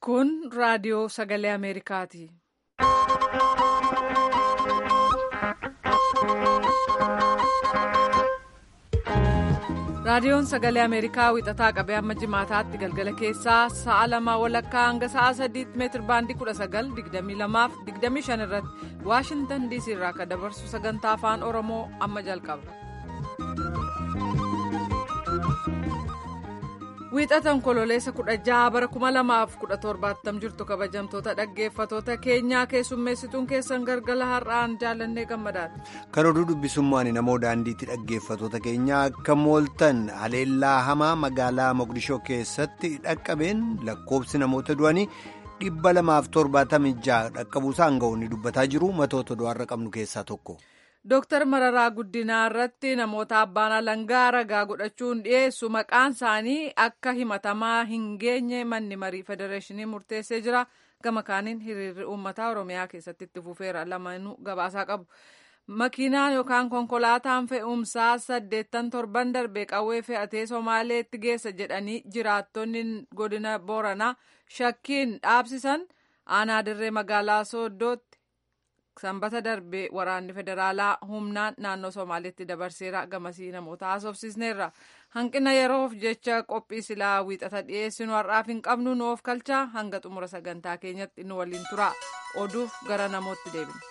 Kun raadiyoo sagalee Ameerikaati. Raadiyoon sagalee Ameerikaa wixataa qabee hamma jimaataatti galgala keessaa sa'a lama walakkaa hanga sa'a sadiitti meetir baandii kudha sagal digdamii lamaaf digdamii shan irratti Waashintan diisii irraa kan dabarsu sagantaa afaan Oromoo amma jalqaba. Wiixatan kololeessa kudha jaha bara kuma lamaaf kudha torbaattam jirtu kabajamtoota dhaggeeffatoota keenyaa keessummeessituun keessan galgala har'aan jaallannee gammadaadha. Kan oduu dubbisummaan namoo daandiitti dhaggeeffatoota keenyaa akka mooltan haleellaa hamaa magaalaa Moqdishoo keessatti dhaqqabeen lakkoobsi namoota du'anii dhibba lamaaf torbaatamii jaha dhaqqabuusaa aangawoonni dubbataa jiru matoota du'aarra qabnu keessaa tokko. Dooktar Mararaa Guddinaa irratti namoota abbaan alangaa ragaa godhachuun dhiyeessu maqaan isaanii akka himatamaa hin geenye manni marii federeeshinii murteessee jira. Gama kaaniin hiriirri uummataa Oromiyaa keessatti itti fufeera. Lamaanuu gabaasaa qabu. Makiinaan yookaan konkolaataan fe'umsaa saddeettan torban darbee qawwee fe'atee Somaaleetti geessa jedhanii jiraattonni godina Booranaa shakkiin dhaabsisan aanaa dirree magaalaa Sooddootti. sanbata darbee waraanni federaalaa humnaan naannoo somaaliitti dabarseera gamasii namoota haasofsiisneerra hanqina yeroof jecha qophii silaa wiixata dhiyeessinu har'aaf hin qabnu nu of kalchaa hanga xumura sagantaa keenyatti nu waliin tura oduuf gara namootti deebina.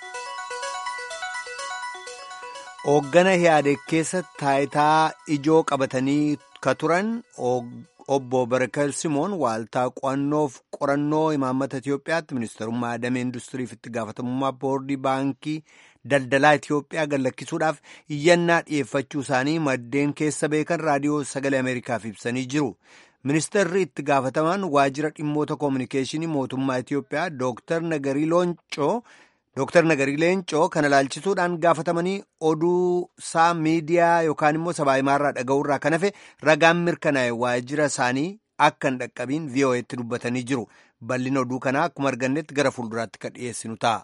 Hooggana yaade keessatti taayitaa ijoo qabatanii ka turan obbo Barakal Simoon waaltaa qo'annoof qorannoo imaammata Itiyoophiyaatti ministarummaa damee industiriif itti gaafatamummaa boordii baankii daldalaa Itiyoophiyaa gallakkisuudhaaf iyyannaa dhiyeeffachuu isaanii maddeen keessa beekan raadiyoo sagalee Ameerikaaf ibsanii jiru. Ministeerri itti gaafatamaan waajjira dhimmoota koominikeeshinii mootummaa Itiyoophiyaa Dooktar Nagarii Looncoo Dooktar Nagarii Leencoo kana ilaalchisuudhaan gaafatamanii oduu isaa miidiyaa yookaan immoo sabaa himaarraa dhaga'uurraa kan hafe ragaan mirkanaa'e waajjira isaanii akka hin dhaqqabiin VOA'tti dubbatanii jiru. Bal'ina oduu kanaa akkuma argannetti gara fuulduraatti kan dhiyeessinu ta'a.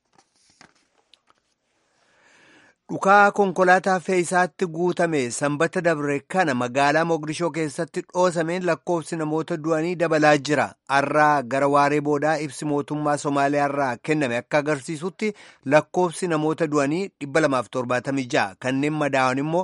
Dhukaa konkolaataa fe'isaatti guutame sanbata dabre kana magaalaa Moqdishoo keessatti dhoosameen lakkoofsi namoota du'anii dabalaa jira. Har'aa gara waaree boodaa ibsi mootummaa Somaaliyaarraa kenname akka agarsiisutti lakkoofsi namoota du'anii 276 kanneen madaa'an immoo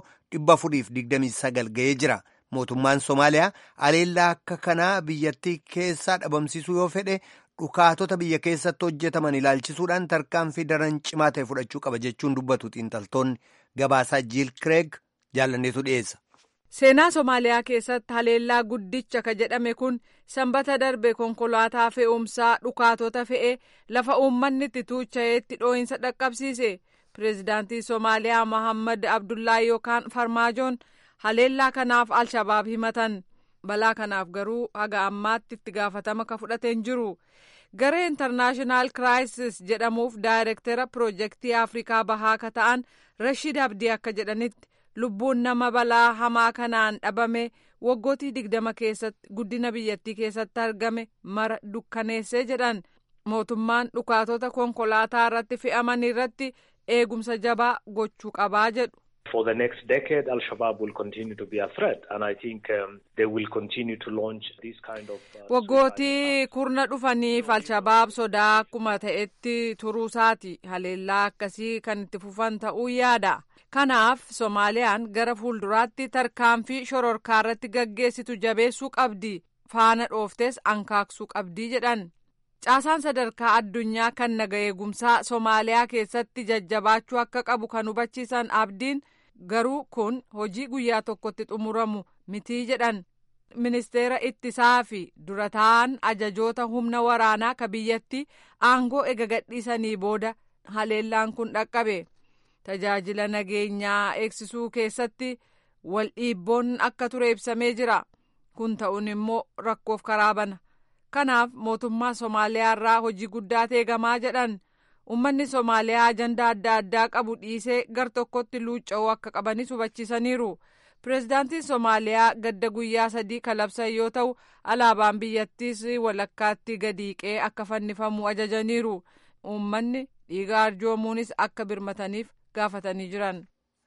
429 ga'ee jira. Mootummaan Somaaliyaa aleellaa akka kanaa biyyattii keessaa dhabamsiisuu yoo fedhe dhukaatota biyya keessatti hojjetaman ilaalchisuudhaan tarkaanfii daran cimaa ta'e fudhachuu qaba jechuun dubbatu xiinxaltoonni gabaasaa jiil kireeg jaalanneetu dhiyeessa. Seenaa Somaaliyaa keessatti haleellaa guddicha ka jedhame kun sanbata darbe konkolaataa fe'umsaa dhukaatota fe'ee lafa uummanni itti tuucha'eetti dhoo'insa dhaqqabsiise. Pireezidaantii Somaaliyaa Mohammad Abdullaahi yookaan Farmaajoon haleellaa kanaaf Alshabaab himatan. balaa kanaaf garuu haga ammaatti itti gaafatama ka fudhateen jiru garee intarnaashinaal kiraayisis jedhamuuf daayirektera piroojeektii afrikaa bahaa ka ta'an rashid abdii akka jedhanitti lubbuun nama balaa hamaa kanaan dhabame waggootii digdama keessatti guddina biyyattii keessatti argame mara dukkaneessee jedhan mootummaan dhukaatota konkolaataa irratti fe'aman irratti eegumsa jabaa gochuu qabaa jedhu. For the next decade, Al-Shabaab will continue to be a threat, and I think um, they will continue to launch this kind of. Uh, Waggootii kurna dhufaniif Al-Shabaab sodaa akkuma ta'etti turuusaati haleellaa akkasii kan itti fufan ta'uu yaada. Kanaaf Soomaaliyaan gara fuulduraatti tarkaanfii shororkaa irratti gaggeessitu jabeessuu qabdi. Faana dhooftes ankaaksuu qabdi jedhan. Caasaan sadarkaa addunyaa kan naga eegumsaa Soomaaliyaa keessatti jajjabaachuu akka qabu kan hubachiisan abdiin. garuu kun hojii guyyaa tokkotti xumuramu mitii jedhan ministeera ittisaa fi dura ta'an ajajoota humna waraanaa ka biyyatti aangoo ega gadhiisanii booda haleellaan kun dhaqqabe tajaajila nageenyaa eegsisuu keessatti wal dhiibboon akka ture ibsamee jira kun ta'uun immoo rakkoof karaa bana kanaaf mootummaa Somaaliyaa irraa hojii guddaa eegamaa jedhan. Uummanni Somaaliyaa ajandaa adda addaa qabu dhiisee gar tokkotti luucca'uu akka qabanis hubachiisaniiru. Pireezidaantiin Somaaliyaa gadda guyyaa sadii kalabsan yoo ta'u, alaabaan biyyattiis walakkaatti gadiiqee akka fannifamu ajajaniiru. Uummanni dhiiga arjoomuunis akka birmataniif gaafatanii jiran.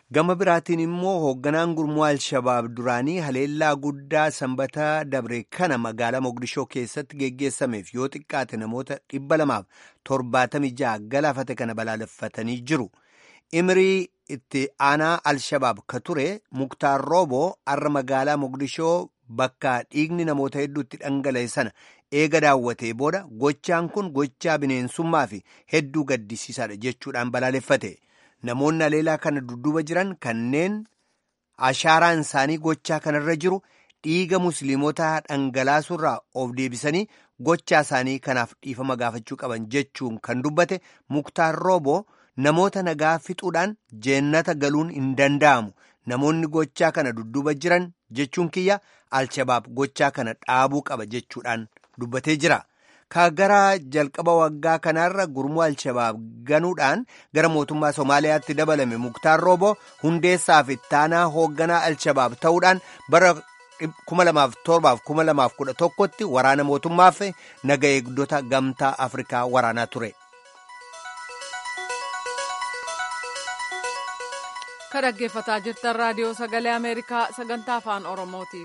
Gama biraatiin immoo hoogganaan gurmuu Alshabaab duraanii haleellaa guddaa sanbata dabre kana magaalaa Mogadishoo keessatti geggeessameef yoo xiqqaate namoota dhibba lamaaf torbaatamii ja'a galaafate kana balaaleffatanii jiru. Imirii itti aanaa Alshabaab ka ture Muktaar Rooboo har'a magaalaa Mogadishoo bakka dhiigni namoota hedduutti dhangala'e sana eega daawwatee booda gochaan kun gochaa bineensummaa fi hedduu gaddisiisaadha jechuudhaan balaaleffate. Namoonni haleellaa kana dudduuba jiran kanneen ashaaraan isaanii gochaa kanarra jiru dhiiga musliimotaa dhangalaasuurraa of deebisanii gochaa isaanii kanaaf dhiifama gaafachuu qaban jechuun kan dubbate Muktaar Rooboo namoota nagaa fixuudhaan jeennata galuun hin danda'amu. Namoonni gochaa kana dudduuba jiran jechuun kiyya Alshabaab gochaa kana dhaabuu qaba jechuudhaan dubbatee jira. Ka gara jalqaba waggaa kanaarra gurmuu Alshabaab ganuudhaan gara mootummaa Somaaliyaatti dabalame Muktaar Rooboo hundeessaa fi ittaanaa hoogganaa Alshabaab ta'uudhaan bara 2007-2011tti waraana mootummaa fi naga eegdota gamtaa Afrikaa waraanaa ture. Ka dhaggeeffataa jirtan raadiyoo sagalee Ameerikaa sagantaa afaan Oromooti.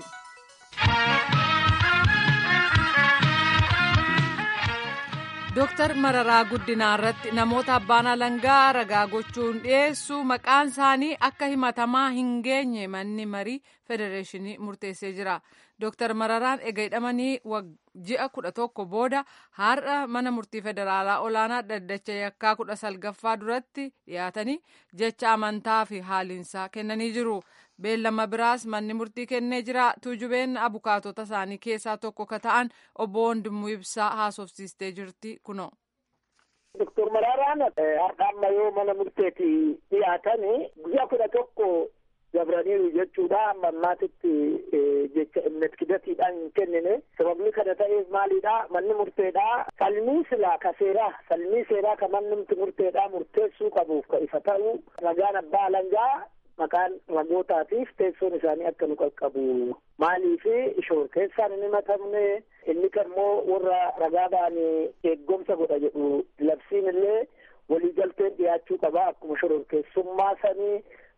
Dooktar Mararaa Guddinaa irratti namoota abbaan alangaa ragaa gochuun dhiyeessu maqaan isaanii akka himatamaa hin geenye manni marii federeeshinii murteessee jira. Dooktar Mararaan ega hidhamanii ji'a kudha tokko booda har'a mana murtii federaalaa olaanaa dhaddacha yakkaa kudha salgaffaa duratti dhiyaatanii jecha amantaa fi haaliinsaa kennanii jiru. Beellama biraas manni murtii kennee jira. Tuujubeen abukaatota isaanii keessaa tokko ka ta'an obbo Wandimuu Ibsaa haasofsiistee jirti kunoo. Doktor Maraaraan har'a amma yoo mana murteetti dhiyaatan guyyaa kudha tokko dabraniiru jechuudha. Amma ammaatitti jecha imnet kidatiidhaan hin kennine. Sababni kana ta'eef maalidha? Manni murteedha. Falmii silaa ka seeraa, falmii seeraa ka manni murteedha murteessuu qabuuf ka ifa ta'u ragaan abbaa alangaa maqaan ragootaatiif teessoon isaanii akka nu qaqqabu maaliif shoor keessaan hin himatamne inni kammoo warra ragaa ba'anii eeggomsa godha jedhu labsiin illee waliigalteen dhiyaachuu qaba akkuma shororkeessummaa sanii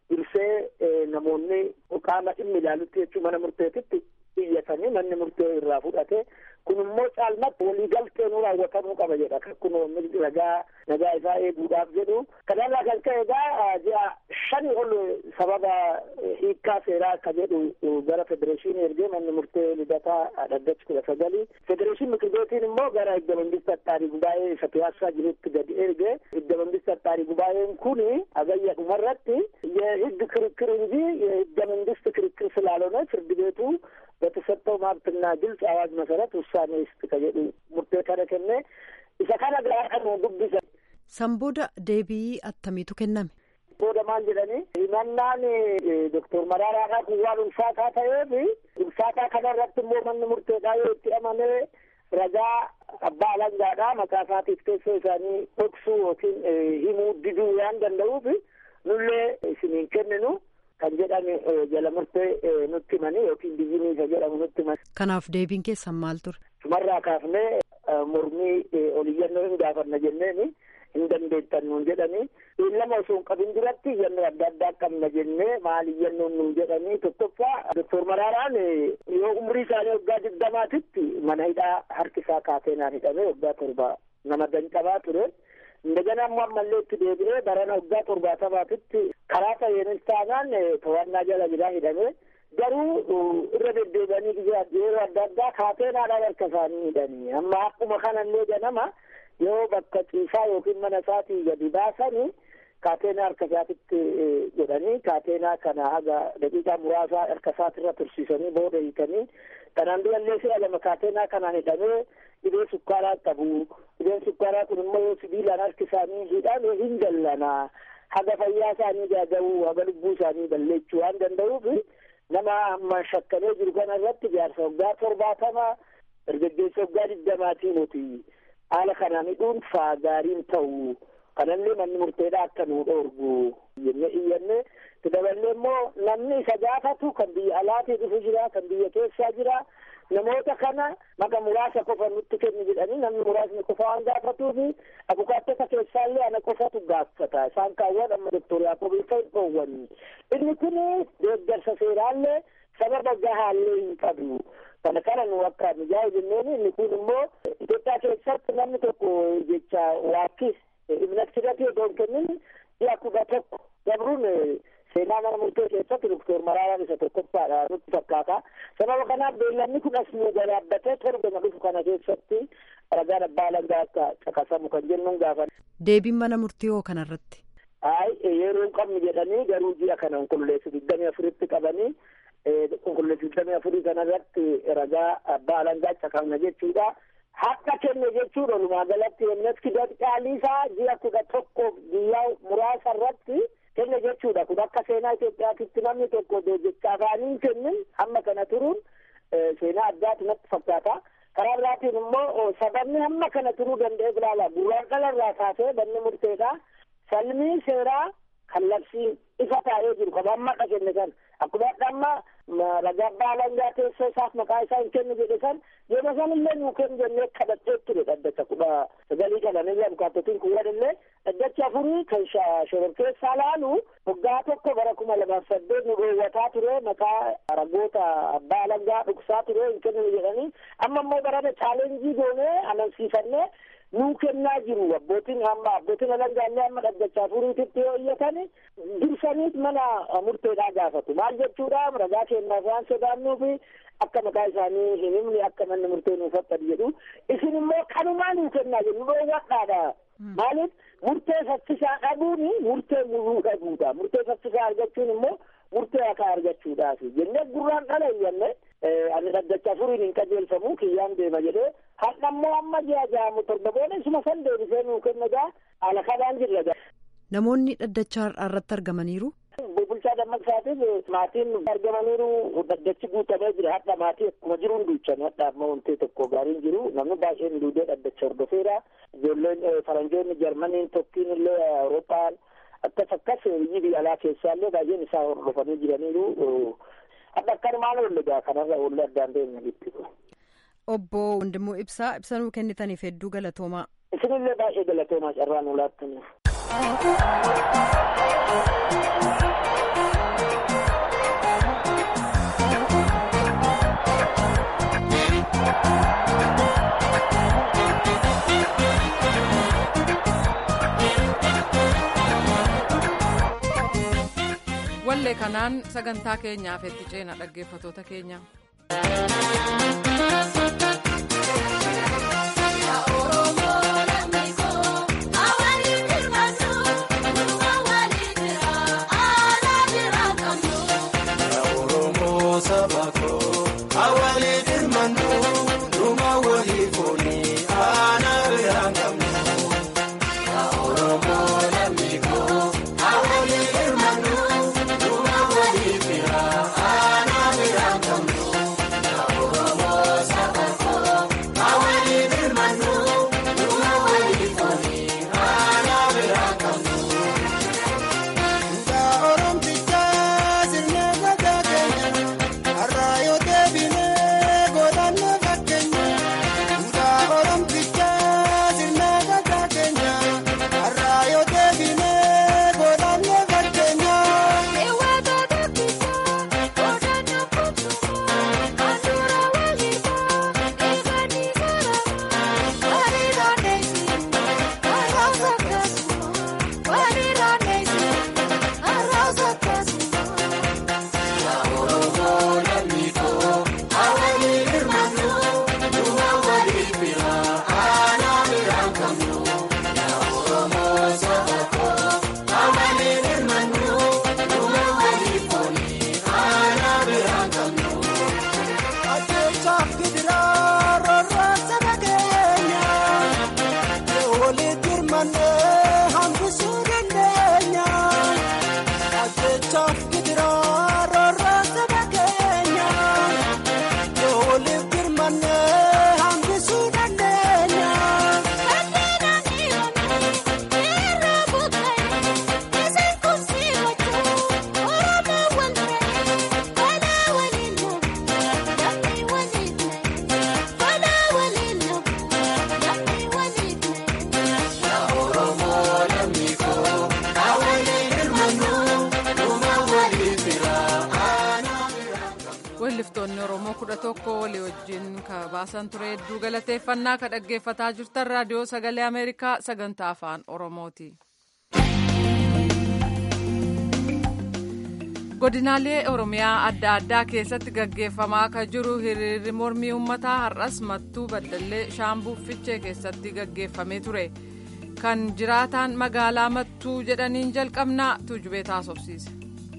dursee namoonni qaama dhimmi ilaalutti jechuu mana murteetitti iyyatanii manni murtee irraa fudhate kun immoo caalmatti waliigaltee nu raawwatamuu qaba jedha kun ragaa nagaa isaa eeguudhaaf jedhu kanarraa kan ka'e egaa ji'a shani ol sababa hiikkaa seeraa akka jedhu gara federeeshinii ergee manni murtee lidataa dhaddachi kudha sagalii federeeshin mikir beetiin immoo gara hidda መንግስት አጣሪ ጉባኤ isa piyaassaa jirutti gadi erge hidda መንግስት አጣሪ ጉባኤን kun agayya dhumarratti የህግ ክርክር እንጂ የህገ መንግስት ክርክር ስላልሆነ ፍርድ ቤቱ በተሰጠው መብትና ግልጽ አዋጅ መሰረት ውሳኔ ይስጥ ከjedhu murtee kana kenne isa kana biraa kan dubbisa. San booda deebii attamiitu kenname? Booda maal jedhani himannaan doktor Maraaraadhaa kun waan ulfaataa ta'eef ulfaataa kanarratti immoo manni murteedhaa yoo itti amanee ragaa abbaa alangaadhaa maqaa isaatiif teessoo isaanii dhoksuu yookiin himuu diduu waan danda'uuf nullee isiniin kenninu kan jedhame jala murtee nutti himanii yookiin biyyinii isa jedhamu nutti himani. Kanaaf deebiin keessan maal ture? Sumarraa kaafnee mormii oliyyannoo hin gaafanna jenneeni hin dandeettan nuun jedhanii lama osoo hin qabin duratti iyyannoo adda addaa qabna jennee maal iyyannoon nuun jedhanii tokkoffaa doktor Maraaraan yoo umrii isaanii waggaa digdamaatitti mana hidhaa harki isaa kaateenaan hidhamee waggaa torba nama danqabaa ture. እንደገና ammallee itti deebi'ee barana waggaa torbaatamaatitti karaa ta'eenis taanaan to'annaa jala jira hidhamee garuu irra deddeebi'anii yeroo adda addaa kaateenaadhaan harka isaanii hidhanii amma akkuma kanallee ganama yoo bakka ciisaa yookiin mana isaatii gadi baasanii kaateenaa harka isaatitti godhanii kaateenaa kana haga daqiiqaa muraasaa harka isaatirra tursiisanii booda hiikanii kanaan durallee si'a lama kaateenaa kanaan hidhamee dhibee sukkaaraa qabu dhibeen sukkaaraa kun immoo yoo sibiilaan harki isaanii hidhame hin dallanaa haga fayyaa isaanii gaaga'uu haga lubbuu isaanii balleessuu waan danda'uuf nama amma shakkamee jiru kana irratti jaarsa waggaa torbaatama dargaggeessa waggaa digdamaatii nuti haala kanaan hidhuun faa gaariin ta'u kanallee manni murteedhaa akka nuu dhoorgu jennee iyyanne daballee immoo namni isa gaafatu kan biyya alaatii dhufu jira kan biyya keessaa jira namoota kana maka muraasa qofa nutti kenni jedhanii namni muraasni qofa waan gaafatuufi abukaattota keessaallee ana qofatu gaafata isaan kaawwan amma doktor yaaqobii kan dhoowwanni inni kun deeggarsa seeraallee sababa gahaallee hin qabu kana kana nu akka mijaa'u jenneen inni kun immoo Itoophiyaa keessatti namni tokko jecha waakkis ibnaksidati otoo hin kennin ji'a kudha tokko dabruun seenaa mana murtee keessatti doktor Maraaraan isa tokkoffaadha nutti fakkaata. Sababa kanaaf beellanni kun as nu gabaabbatee torbana dhufu kana keessatti ragaan abbaa alangaa akka caqasamu kan jennuun gaafa. Deebiin mana murtii hoo kanarratti? Ay yeroo hin qabnu jedhanii garuu ji'a kana qulqulleessu digdamii afuritti qabanii qulqulleessu digdamii afurii kanarratti ragaa abbaa alangaa caqasna jechuudha. Haqa kenne jechuudha walumaa galatti emneski dadhaaliisaa ji'a kudha tokkoof guyyaa muraasa irratti kenne jechuudha kun akka seenaa Itoophiyaatitti namni tokko jecha afaaniin kennin hamma kana turuun seenaa addaatu natti fakkaata. Karaa biraatiin immoo sababni hamma kana turuu danda'e bilaala bu'uuraan dhalarraa kaasee banni murteedha. Salmii seeraa kan labsiin ifa taa'ee jiru kan amma kenne san akkuma amma ragaa abbaa alangaa teessoo isaaf maqaa isaa hin kennu jedhe san yeroo san illee nuu kennu jennee kadhachee ture dhaddacha kudha sagalii kananillee abukaattotiin kun wadillee dhaddacha afurii kan shororkeessaa laalu waggaa tokko bara kuma lamaaf saddeet nu dhoowwataa ture maqaa ragoota abbaa alangaa dhugsaa ture hin kennu jedhanii amma immoo barana chaalenjii goonee amansiifannee nuu kennaa jiru abbootiin amma abbootiin alangaallee amma dhaddacha afuriititti yoo iyyatan dursaniit mana murteedhaa gaafatu maal jechuudha ragaa kennaaf waan sodaannuu fi akka maqaa isaanii hin himne akka manni murtee nuuf fakkatu jedhu isin immoo kanumaa nuu kennaa jedhu dhoowwadhaadha maaliif murtee saffisaa dhabuun murtee muruu dhabuudha murtee saffisaa argachuun immoo murtee hakaa argachuudhaaf jennee gurraan dhala iyyanne ani dhaddacha afuriin hin qajeelfamu kiyyaan deema jedhee hadha immoo amma ji'a ja'amu torba booda isuma san deebisee nuu kennagaa haala kanaan jirra. Namoonni dhaddacha irratti argamaniiru. Bulchaa dammaqsaatiif maatiin argamaniiru dhaddachi guutamee jira hadha maatii akkuma jiruun duuchan hadha amma wantee tokko gaariin jiru namni baay'een duudee dhaddacha hordofeera ijoolleen faranjoonni jarmaniin tokkiin illee awurooppaan akkas akkas biyyi biyya alaa keessaallee baay'een isaa hordofanii jiraniiru hadha akkanumaan oollegaa kanarra oollee addaan deemne gitti. Obbo Wandimmoo Ibsaa ibsanuu kennitaniif hedduu galatoomaa. Isinillee baay'ee galatoomaa carraa nu laattaniif. wallee kanaan sagantaa keenyaaf itti ceena dhaggeeffatoota keenya. weelliftoonni oromoo kudha tokko walii wajjin ka baasan ture hedduu galateeffannaa ka dhaggeeffataa jirtan raadiyoo sagalee ameerikaa sagantaa afaan oromooti. godinaalee oromiyaa adda addaa keessatti gaggeeffamaa ka jiru hiriirri mormii uummataa har'as mattuu baddallee shaambuu fichee keessatti gaggeeffamee ture kan jiraataan magaalaa mattuu jedhaniin jalqabnaa tuujubee taasofsiise.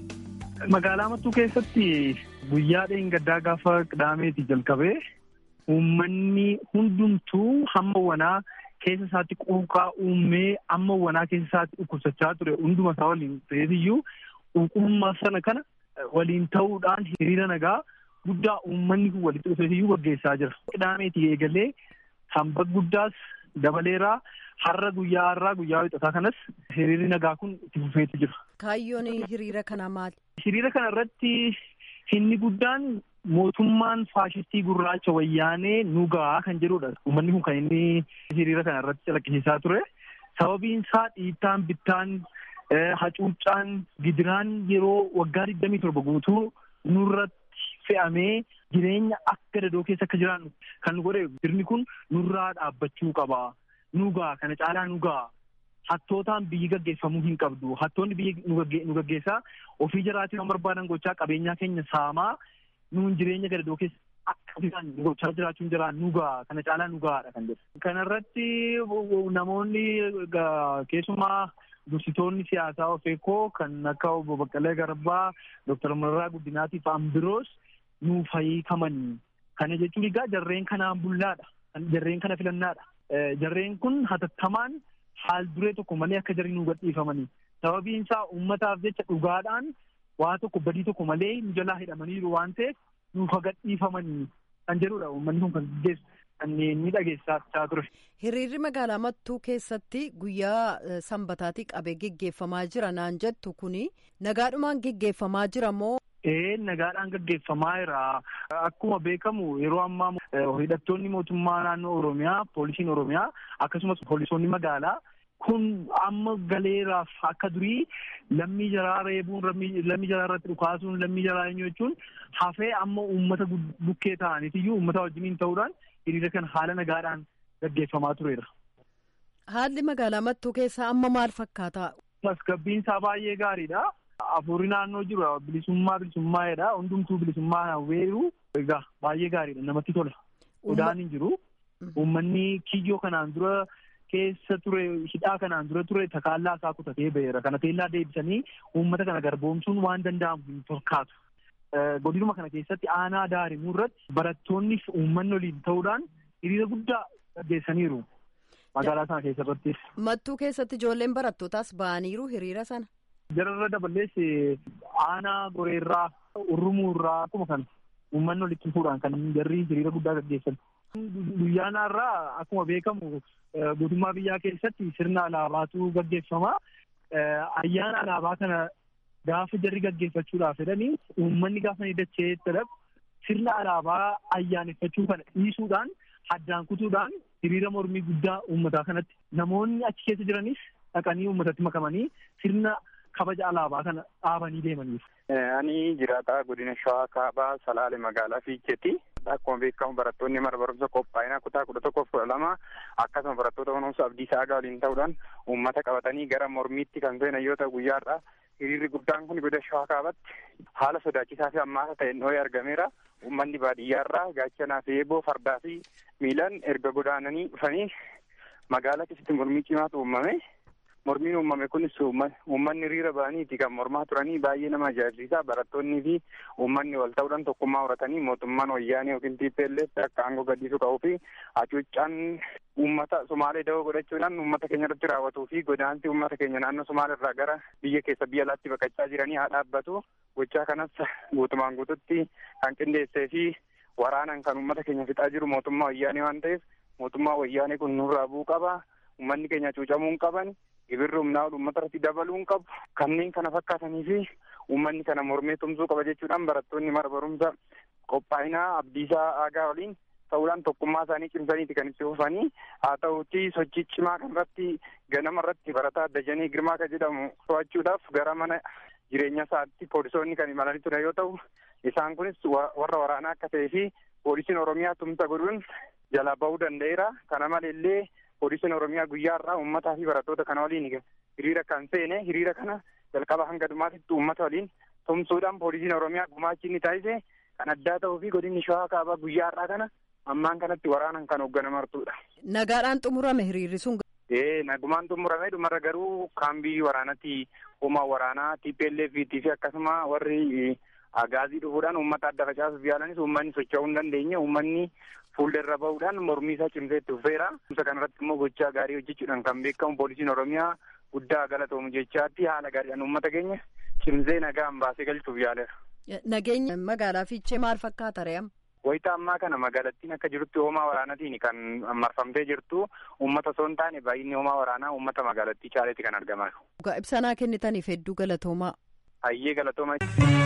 magaalaa mattuu keessatti guyyaa dheengaddaa gaafa qidaameeti jalqabee uummanni hundumtuu hamma wanaa keessa isaatti quuqaa uumee amma wanaa keessa isaatti dhukkubsachaa ture hunduma isaa waliin ta'eetiyyuu quuqummaa sana kana waliin ta'uudhaan hiriira nagaa guddaa uummanni kun walitti dhufeetiyyuu gaggeessaa jira. Qidaameeti eegalee sanbata guddaas dabaleeraa har'a guyyaa har'aa guyyaa wixataa kanas hiriirri nagaa kun itti fufeetu jira. Kaayyoon hiriira kanaa maali? Hiriira kana irratti inni guddaan mootummaan faashistii gurraacha wayyaanee nu gahaa kan jedhudha. Uummanni kun kan inni hiriira kana irratti calaqqisiisaa ture. Sababiin isaa dhiittaan bittaan hacuuccaan gidiraan yeroo waggaa digdamii torba guutuu nurratti fe'amee jireenya akka dadoo keessa akka jiraannu kan nu godhe sirni kun nurraa dhaabbachuu qaba. Nugaa kana caalaa nugaa hattootaan biyyi gaggeeffamuu hin qabdu. Hattoonni biyyi nu gaggeessaa ofii jiraatii waan barbaadan gochaa qabeenyaa keenya saamaa nuun jireenya gadadoo keessa akka isaan gochaa jiraachuun jira nugaa kana caalaa nugaadha kan jedhu. Kanarratti namoonni keessumaa dursitoonni siyaasaa ofeekoo kan akka obbo Baqqalee Garbaa, Dooktar Mararaa Guddinaatii fa'aan biroos nuuf hiikaman. Kana jechuun egaa jarreen kanaan bullaadha. Jarreen kana filannaadha. Jarreen kun hatattamaan haal duree tokko malee akka jarri nu gadhiifamanii. Sababiin isaa uummataaf jecha dhugaadhaan waa tokko badii tokko malee nu jalaa hidhamaniiru waan ta'eef nuuf gadhiifamanii kan jedhudha uummanni kun kan gaggeessu kan ni dhageessaa ture. Hiriirri magaalaa Mattuu keessatti guyyaa sanbataatii qabee geggeeffamaa jira naan jettu kuni nagaadhumaan geggeeffamaa jira moo Ee nagaadhaan gaggeeffamaa jira. Akkuma beekamu yeroo ammaa hidhattoonni mootummaa naannoo Oromiyaa, poolisiin Oromiyaa akkasumas poolisoonni magaalaa kun amma galeeraaf akka durii lammii jaraa reebuun lammii jaraa irratti dhukaasuun lammii jaraa eenyu jechuun hafee amma uummata bukkee ta'aniitiyyuu uummata wajjiniin ta'uudhaan hiriira kana haala nagaadhaan gaggeeffamaa tureera. Haalli magaalaa Mattuu keessaa amma maal fakkaata? Tasgabbiin isaa baay'ee gaariidha. Afurii naannoo jiru bilisummaa bilisummaa'edha. Hundumtuu bilisummaa hawweeru egaa baay'ee gaariidha. Namatti tola. Odaan hin jiru. Uummanni kiyyoo kanaan dura keessa ture hidhaa kanaan dura ture takaallaa isaa kutatee ba'eera. Kana teellaa deebisanii uummata kana garboomsuun waan danda'amu hin fakkaatu. Godinuma kana keessatti aanaa daarimuu irratti barattoonni uummanni waliin ta'uudhaan hiriira guddaa gaggeessaniiru. Magaalaa sana keessatti. Mattuu keessatti ijoolleen barattootaas ba'aniiru hiriira sana. Jararra dabalees aanaa goreerraa urrumuurraa akkuma kana uummanni walitti fuudhaan kan jarri hiriira guddaa gaggeessan. Guyyaan har'aa akkuma beekamu guutummaa biyyaa keessatti sirna alaabaatu gaggeeffama. Ayyaana alaabaa kana gaafa jarri gaggeeffachuudhaaf jedhanii uummanni gaafa ni dachee jedhamu sirna alaabaa ayyaaneffachuu kana dhiisuudhaan addaan kutuudhaan hiriira mormii guddaa uummataa kanatti namoonni achi keessa jiranis dhaqanii uummatatti makamanii sirna kabaja alaabaa kana dhaabanii deemaniif. Ani jiraataa godina Shawaa Kaabaa Salaale magaalaa Fiicheetti. Akkuma beekamu barattoonni mana barumsa qophaa'ina kutaa kudha tokkoof kudha lama akkasuma barattoota kunuunsa abdii saagaa waliin ta'uudhaan uummata qabatanii gara mormiitti kan seenan yoo ta'u guyyaadha. Hiriirri guddaan kun godina Shawaa Kaabaatti haala sodaachisaa fi ammaasa ta'een dhoo'ee argameera. Uummanni baadiyyaarraa gaachanaa fi eeboo fardaa fi miilaan erga godaananii dhufanii magaalaa keessatti mormii cimaatu uumame. Mormiin uumame kunis uummanni hiriira ba'aniiti kan mormaa turanii baay'ee nama ajaa'ibsiisa. Barattoonnii fi uummanni wal ta'uudhaan tokkummaa horatanii mootummaan wayyaanee yookiin TPLF akka aangoo gadhiisuu qabuu fi hacuuccaan uummata Somaalee dawoo godhachuudhaan uummata keenya irratti raawwatuu fi godaansi uummata keenya naannoo Somaalee irraa gara biyya keessa biyya alaatti baqachaa jiranii haa dhaabbatu. Gochaa kanas guutumaan guututti kan qindeessee fi waraanaan kan uummata keenya fixaa jiru mootummaa wayyaanee waan ta'eef mootummaa wayyaanee kun nurraa bu'uu qaba. Uummanni keenya cuucamuu hin qaban. Gibirri humnaa ol uummata irratti dabaluu hin qabu. Kanneen kana fakkaatanii fi uummanni kana mormee tumsuu qaba jechuudhaan barattoonni mana barumsa qophaa'inaa abdiisaa aagaa waliin ta'uudhaan tokkummaa isaanii cimsaniiti kan itti fufanii haa ta'uutti sochii cimaa kanarratti ganama irratti barataa Dajanee Girmaa kan jedhamu to'achuudhaaf gara mana jireenya isaatti poolisoonni kan imalanii ture yoo ta'u isaan kunis warra waraanaa akka ta'ee fi poolisiin oromiyaa tumsa godhuun jalaa bahuu danda'eera kana maleellee poolisiin oromiyaa guyyaarraa uummataa fi barattoota kana waliin hiriira kan seene hiriira kana jalqaba hanga dhumaatitti uummata waliin tumsuudhaan poolisiin oromiyaa gumaachi inni taasise kan addaa ta'uu fi godinni shawaa kaabaa guyyaarraa kana ammaan kanatti waraanan kan hoogganamartuudha. Nagaadhaan xumurame hiriirri sun. Ee nagumaan xumurame dhumarra garuu kaambii waraanatti humna waraanaa TPLF fi akkasuma warri agaazii dhufuudhaan uummata adda facaasuuf yaalanis uummanni socho'uu hin dandeenye uummanni fuulderra bahuudhaan mormii isaa cimsee itti fufeera. Isa kanarratti immoo gochaa gaarii hojjechuudhaan kan beekamu poolisiin oromiyaa guddaa galatoomu jechaatti haala gaariidhaan uummata keenya cimsee nagaan baasee galchuuf yaaleera. Nageenya magaalaa fiichee maal fakkaata re'am? Wayita ammaa kana magaalattiin akka jirutti hoomaa waraanaatiin kan marfamtee jirtu uummata osoo hin taane baay'inni hoomaa waraanaa uummata magaalattii caaleetti kan argamaa jiru. Ibsanaa kennitaniif hedduu galatoomaa. Hayyee galatoomaa.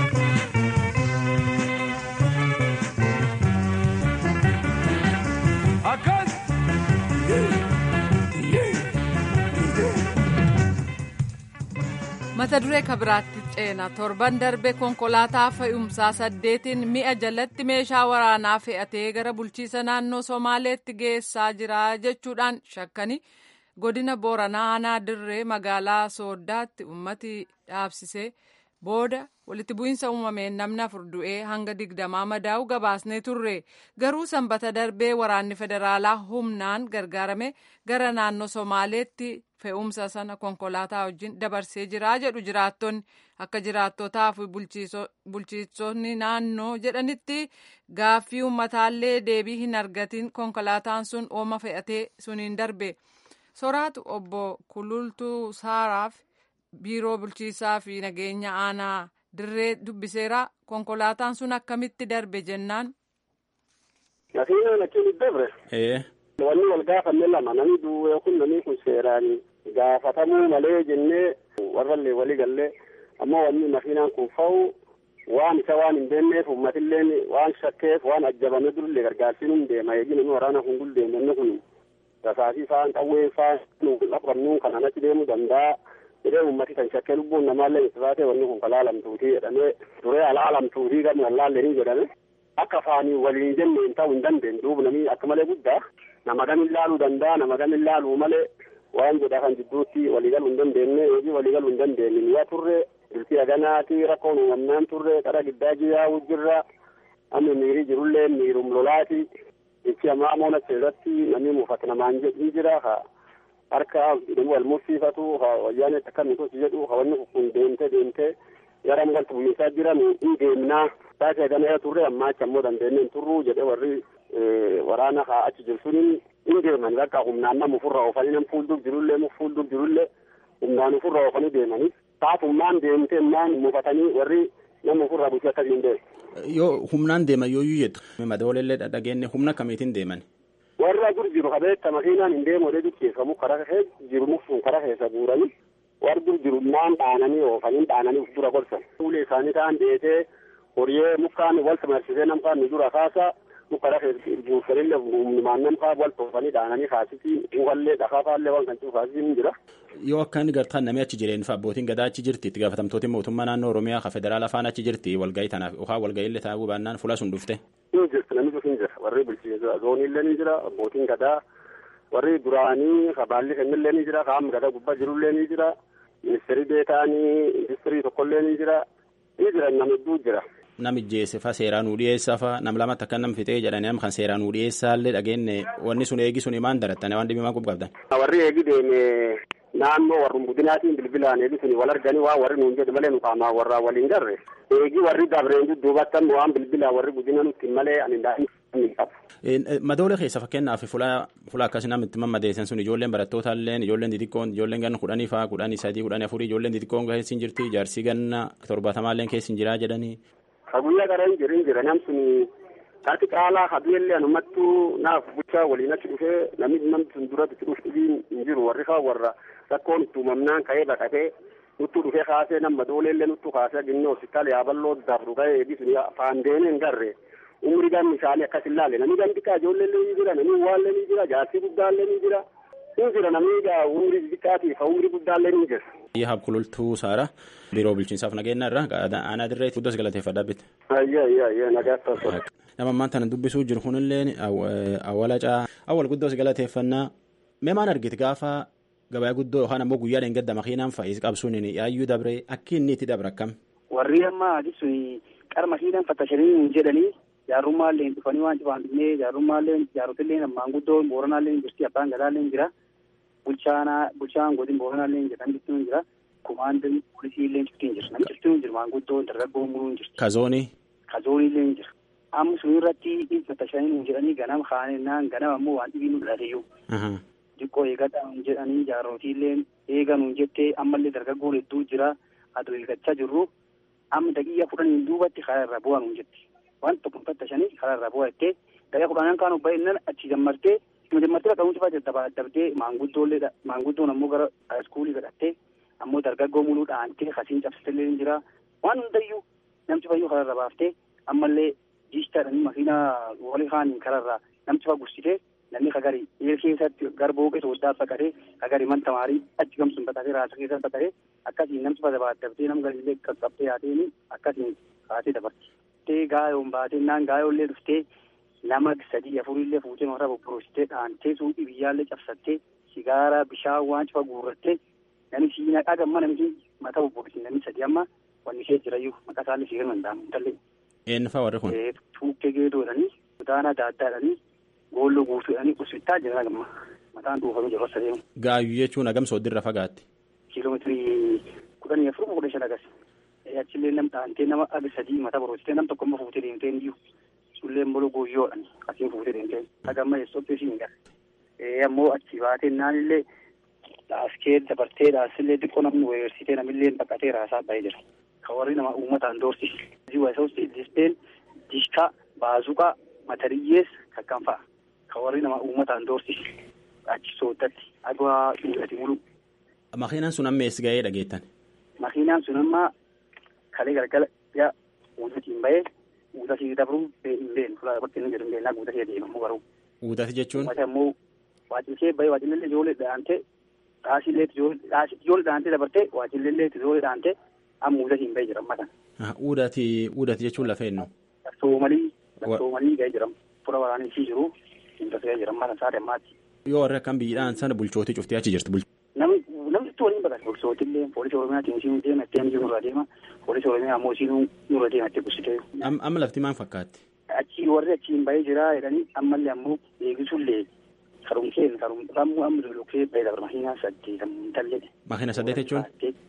Akkas. mata duree kabiraatti ceena torban darbe konkolaataa fe'umsaa saddeetiin mi'a jalatti meeshaa waraanaa fe'atee gara bulchiisa naannoo somaaleetti geessaa jira jechuudhaan shakkanii godina booranaa aanaa dirree magaalaa sooddaatti ummati dhaabsisee booda walitti bu'iinsa uumameen namni afur du'ee hanga digdamaa madaa'u gabaasnee turre garuu sanbata darbee waraanni federaalaa humnaan gargaarame gara naannoo somaaleetti fe'umsa sana konkolaataa wajjin dabarsee jira jedhu jiraattonni akka jiraattotaa fi bulchiisonni naannoo jedhanitti gaaffii ummataallee deebii hin argatin konkolaataan sun ooma fe'atee suniin darbe soraatu obbo kulultuu saaraaf biiroo bulchiisaa fi nageenya aanaa dirree dubbiseera konkolaataan sun akkamitti darbe jennaan. Nafiina achiin dabre. Wanni wal gaafanne lama namni du'e kun namni kun seeraan gaafatamuu malee jennee warrallee walii gallee ammoo wanni makiinaan kun fa'u waan isa waan hin beekneef uummatilleen waan shakkeef waan ajjabame durillee gargaarsiin hin deema eegi namni waraana kun guldeemu inni kun rasaasii faan qawwee faan qabnuun kanaan achi deemuu danda'a. jedhee ummati kan shakkee lubbuun namaallee itti baatee wanni kun kalaalamtuutii jedhamee duree alaalamtuutii gama wallaallee ni jedhame akka afaanii waliin jenneen ta'uu hin dandeenye duuba namni akka malee guddaa nama gam ilaaluu danda'a nama gam ilaaluu malee waan jedha kan jidduutti waliigaluu hin dandeenye hojii waliigaluu hin dandeenye mi'a turre biltii aganaati rakkoon uumamnaan turre qara giddaa jiyaa'uu jirra amma miirii jirullee miirum lolaati ichi ammaa moona seerratti namni muufata namaan jedhu jira harka wal mursiifatu wayyaanee akka nuti jedhu wanni kun deemtee deemtee gara galtu biyyisaa jiran hin deemnaa taatee gana turre amma achi ammoo dandeenyeen turruu jedhee warri waraana haa achi jiru suniin hin deeman bakka humnaan nama ofirra oofanii nam fuuldur jirullee mu fuuldur jirullee humnaan ofirra oofanii deemanii taafummaan deemtee maan mufatanii warri nama ofirraa bulchee akkasiin deemu. Yoo humnaan deeman yooyyuu jettu madooleellee dhageenne humna akkamiitiin deeman. warra dur jiru kabeetta makiinaan hin deemu odee dukeeffamu karaa keessa jiru mufsuun karaa keessa guuranii warri dur jiru naan dhaananii oofanii dhaananii uf dura gorsan. Fuulee isaanii ta'an deetee horiyyee mukaan wal samarsisee namkaan nu dura kaasa mukkara keessa guursanillee humnumaan namkaa wal toofanii dhaananii kaasisii mukallee dhakaafaallee waan kan citu kaasisii hin jira. Yoo akka inni gartaan namni achi jireen fa abbootiin gadaa achi jirti itti gaafatamtooti mootummaa naannoo Oromiyaa ka federaala afaan achi jirti walgahii tanaaf yookaan walgahii illee taa'uu baannaan fuula sun dhufte. Ni jirti namni sun jira warri bulchiinsa zooniillee ni jira abbootiin gadaa warri duraanii ka baalli kennillee ni jira ka amma gadaa gubbaa jirullee ni jira ministeerii beetaanii industirii tokkollee ni jira ni jira nama hedduu jira. Nam ijjeesse fa seeraan nu dhiyeessa fa nam lamatti akka nam fixee jedhanii nam kan seeraan nu dhiyeessaallee dhageenne wanni sun eegi sun maan darattane waan dhibimaa qabdan. Warri eegi deeme naannoo warrum budinaatiin bilbilaan eegi suni wal arganii waa warri nuun jedhu malee nu qaamaa warraa waliin garre eegi warri dabreen dudduubattan waan bilbilaa warri budina nutti malee ani daa'imni qabu. Madoolee keessa fakkeenyaaf fuula fuula akkasii namni itti mammadeessan sun ijoolleen barattootallee ijoolleen xixiqqoon ijoolleen ganna kudhanii fa'aa kudhanii sadii kudhanii afurii ijoolleen xixiqqoon keessa hin jirti jaarsii ganna torbaatamaallee keessa hin jiraa jedhanii. Ka guyyaa gara hin jirin jira nam suni taati qaalaa habiillee anumattuu naaf bulchaa waliin achi dhufee namni namni sun duratti itti dhufu hin jiru warri kaa warra rakkoon itti uumamnaan ka'ee baqatee nuttu dhufee kaasee nama dooleellee nuttu kaasee ginni hospitaala yaaballoo dabru ka'ee eegi suni afaan deemee hin garre umri gamni isaanii akkas hin laalle namni gamti kaa ijoolleellee ni jira namni waallee ni jira jaarsi guddaallee ni jira ni jira namni egaa umurii xixiqqaatiif umurii guddaallee ni jira. Yaab kulultuu Saara biiroo bulchiinsaaf nageenya irraa aanaa dirree guddas galateeffadhaa bitte. Ayyaa ayyaa ayyaa nagaa taasisaa. Nama ammaan tana dubbisuu jiru kunillee awwala caa awwal guddoos galateeffannaa mee maan argite gaafa gabaa guddoo yookaan ammoo guyyaa dheengadda makiinaan fa'is qabsuun yaayyuu dabree akki inni itti dabre akkam. Warri amma adisuun qara makiinaan fattashanii jedhanii jaarummaallee dhufanii waan cufaan dhufnee jaarummaallee jaarotillee maanguddoon booranaallee jirti abbaan gadaallee jira. bulchaanaa bulchaan godin booranaallee jira namni ciftiin jira kumaandin poolisiillee ciftiin jira namni ciftiin jira maanguddoon dargaggoo muruun jira. Kazoonii. Kazooniillee jira. Amma sun irratti fattashanii jedhanii ganama kaanennaan ganama ammoo waan dhibii nu dhalateyyu. Diqqoo eegadhaa jedhanii jaarootiillee eeganuun jettee ammallee dargaggoon hedduu jira aduu eeggachaa jirru amma daqiiqa kudhaniin duubatti karaa irraa bu'aa nuun jetti. Waan tokko fattashanii karaa irraa bu'aa jettee daqiiqa kudhaniin kaan baay'inaan achi gammartee Majammartii bakka hundumaa jajjabaa dabdee maanguddoollee maanguddoon ammoo gara iskuulii godhattee ammoo dargaggoo muluu dhaantee kasiin cabsitellee ni jira waan hundayyuu namti fayyuu kararra baaftee ammallee jiistaadhaan makiinaa walii kaaniin kararraa namti fa gursitee namni kagari eer keessatti gara booqee sooddaa baqatee kagari man tamaarii achi gamsuun baqatee raasa keessatti baqatee akkasiin namti fa dabdee nam galillee qaqqabtee yaateen akkasiin kaatee dabarti. Tee gaayoon baatee naan gaayoollee dhuftee nama sadii afurillee fuutee mataa bobborositee dhaantee suuqii biyyaallee cabsattee sigaaraa bishaan waan cufa guurrattee namni siinaa dhagamma namni mataa bobborosin namni sadii amma wanni ishee jirayyuu maqaa isaallee sigar mandaamu tallee. Eenyufaa warri kun? Tuukkee geedoodhanii kutaana daaddaadhanii goolloo guutuudhanii kursittaa jiran gamma mataan dhuufamee jiru as adeemu. Gaayyuu jechuun hagam sooddirra fagaatti? Kiiloomeetirii kudhanii afur kudha shan agas. Achillee nam dhaantee nama aga sadii mataa borositee nam tokko immoo fuutee deemtee iyyuu. sullee mbolo guyyoodhaan asiin fuutee deemtee hagamma eessootti isiin gara. ammoo achi baatee naanillee dhaaskee dabartee dhaasillee xiqqoo namni weersitee namillee baqatee raasaa ba'ee jira. Ka warri nama uummataan doorsisi. Ziwaasawusti dispeen dishkaa baazuqaa matariyyees kakkan fa'a. Ka warri nama uummataan doorsisi. Achi sooddatti adwaa dhugati mulu. Makiinaan sun amma eessa ga'ee dhageettan? Makiinaan sun amma kalee galgala yaa uudatiin ba'ee Guutasii dabruu hin beeknu fulaa bakki inni jedhu hin beeknaa guutasii adeemamu garuu. Guutasi jechuun? Uummata immoo waajjirkee bahee waajjirlee ijoollee dhaantee dhaasiillee ijoollee dhaantee dabartee waajjirlee ijoollee dhaantee amma guutasii hin bahee jira amma kana. Uudati uudati jechuun lafa eenyu? Soomalii soomalii gahee jira fura waraanii isii jiru hin tasgahee jira amma saate ammaatti. Yoo warri akkam biyyiidhaan sana bulchootii cuftee achi jirti. Namni namni waliin baqate bulchootillee poolisii oromiyaatiin isiin deema itti amjii nurraa deema poolisii oromiyaa ammoo isiin nurra deema itti gussitee. Amma lafti maal fakkaatti? Achi warri achiin bahee jira jedhanii ammallee ammoo eegisuullee karumkeen karumramuu amma lolokee bahee dabra makiinaa saddeetam tallee. Makiina saddeet jechuun?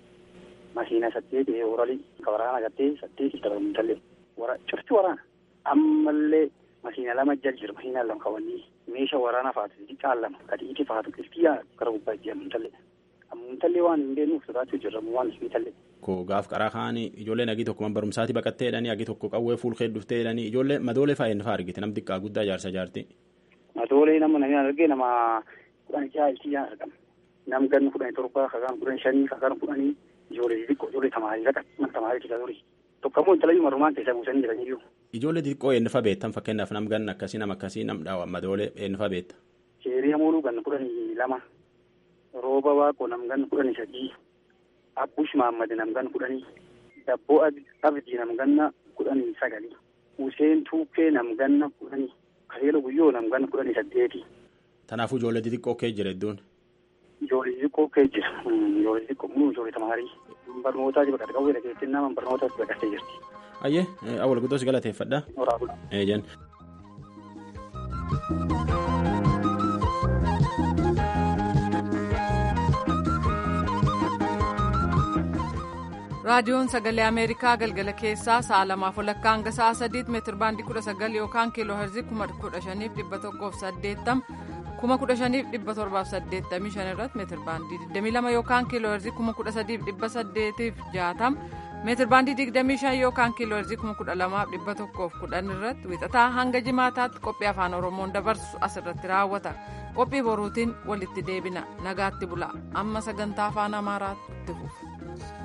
Makiina saddeet orali ka waraana gattee saddeet dabra tallee. Wara cufti waraana ammallee makiina lama jal jira makiinaa lama kawanii meeshaa waraanaa faatu xiqqaan lama kadiiti faatu qilxiyyaa gara gubbaa jiran tallee. Ammuntallee waan hin beeknuuf sodaachuu jirra waan hin tallee. Ko gaaf qaraa kaanii ijoolleen agii tokko man barumsaati baqattee jedhanii agii tokko qawwee fuulkee dhuftee jedhanii ijoollee madoolee fa'aa inni fa'aa argite nam xiqqaa guddaa jaarsa jaarti. Madoolee nama namni argee nama kudhan jaha iltiyyaan argama. Nam ganni kudhanii torba kakaan kudhan shanii kakaan kudhanii ijoollee xixiqqoo ijoollee tamaarii raqa man tamaarii keessa turii. Tokko ammoo intalayyuu marumaan keessaa buusanii jiraniyyuu. Ijoollee xixiqqoo eenyu fa'aa beektan fakkeenyaaf nam ganna akkasii nam akkasii nam dhaawa madoolee eenyu fa'aa beekta. Sheerii amooluu ganna kudhanii lama. Rooba waaqoo nam ganna kudhanii sadii. Abbush Mahammad namgan kudhanii Dabboo Abdii namganna kudhanii sagalii Useen Tuukkee namganna kudhanii Kaseela Guyyoo namganna kudhanii saddeeti. Kanaafuu ijoollee xixiqqoo kee jira iddoon. Ijoollee xixiqqoo kee jira. Ijoollee xixiqqoo muu ijoollee tamaarii. Barnootaa baqate qawwee dhageettiin nama barnootaa baqattee jirti. Ayyee awwal guddoos galateeffadha. Horaa bula. Eejan. raadiyoon sagalee ameerikaa galgala keessaa sa'a lamaaf walakkaa hanga sa'a sadiitti meetir baandii kudha sagal yookaan kiiloo herzii kuma kudha shaniif dhibba tokkoof saddeettam kuma kudha shaniif dhibba torbaaf saddeettamii shan irratti meetir baandii digdamii lama yookaan kiiloo herzii kuma kudha sadiif dhibba saddeetiif jaatam meetir baandii digdamii shan yookaan kiiloo herzii kuma kudha lamaaf dhibba tokkoof kudhan irratti wixataa hanga jimaataatti qophii afaan oromoon dabarsu asirratti raawwata qophii boruutiin walitti deebina nagaatti bula amma sagantaa afaan amaaraatti fufu.